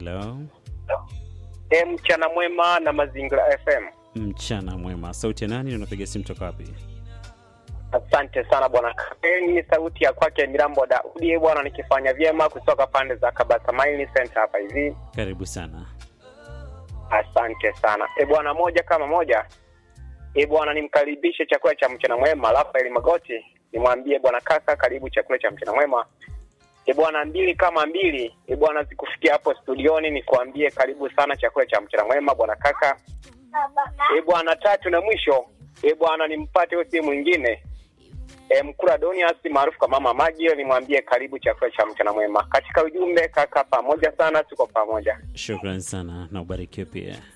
Hello, E, mchana mwema na Mazingira FM. mchana mwema. Sauti ya nani? Unapiga simu toka wapi? Asante sana bwana Kapeni, sauti ya kwake Mirambo Daudi bwana, nikifanya vyema kutoka pande za Kabasa Mine Center hapa hivi. Karibu sana. Asante sana e bwana, moja kama moja e bwana, nimkaribishe chakula cha mchana mwema Rafael Magoti, nimwambie bwana kaka, karibu chakula cha mchana mwema. E bwana, mbili kama mbili e bwana, zikufikia hapo studioni, nikuambie karibu sana chakula cha mchana mwema bwana kaka. E bwana, tatu na mwisho e bwana, nimpate huyo si mwingine e, Mkura Donias maarufu kwa mama Magio, nimwambie karibu chakula cha mchana mwema. Katika ujumbe kaka, pamoja sana, tuko pamoja. Shukran sana na ubarikiwe pia.